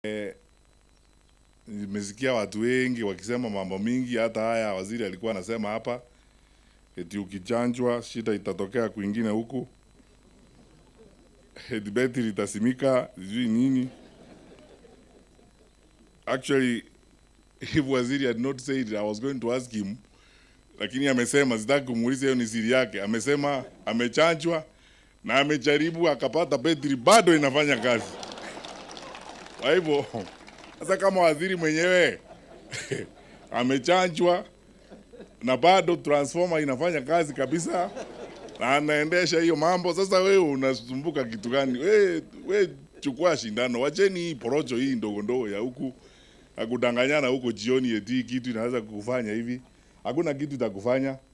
Nimesikia watu wengi wakisema mambo mingi, hata haya waziri alikuwa anasema hapa eti ukichanjwa shida itatokea kwingine huku, eti betri itasimika, sijui nini. Actually, if waziri had not said it, I was going to ask him, lakini amesema, sitaki kumuuliza, hiyo ni siri yake. Amesema amechanjwa na amejaribu akapata betri bado inafanya kazi. Kwa hivyo sasa, kama waziri mwenyewe amechanjwa na bado transformer inafanya kazi kabisa na anaendesha hiyo mambo, sasa wewe unasumbuka kitu gani? We, we chukua shindano, wacheni hii porocho hii ndogo ndogo ya huku akudanganyana huko jioni, eti kitu inaweza kukufanya hivi. Hakuna kitu itakufanya.